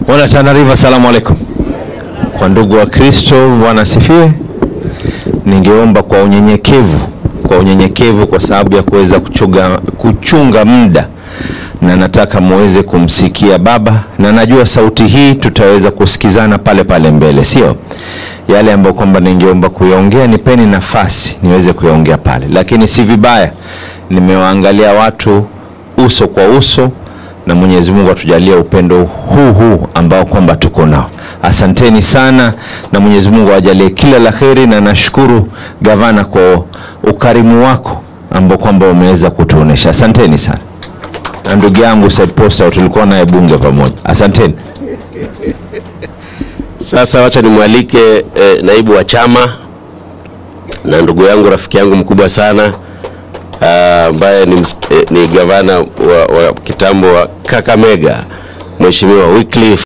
Wana Tana River, asalamu alaikum. Kwa ndugu wa Kristo, Bwana asifiwe. Ningeomba kwa unyenyekevu, kwa unyenyekevu, kwa sababu ya kuweza kuchunga, kuchunga muda, na nataka muweze kumsikia Baba, na najua sauti hii tutaweza kusikizana pale pale mbele, sio yale ambayo kwamba ningeomba kuyaongea, nipeni nafasi niweze kuyaongea pale, lakini si vibaya, nimewaangalia watu uso kwa uso na Mwenyezi Mungu atujalie upendo huu huu ambao kwamba tuko nao. Asanteni sana na Mwenyezi Mungu awajalie kila la kheri, na nashukuru gavana kwa ukarimu wako ambao kwamba umeweza kutuonesha. Asanteni sana, na ndugu yangu Said Posta tulikuwa naye bunge pamoja. Asanteni. Sasa wacha nimwalike eh, naibu wa chama na ndugu yangu rafiki yangu mkubwa sana ah, ambaye ni, ms- eh, ni gavana wa, wa kitambo wa Kakamega Mheshimiwa Wycliffe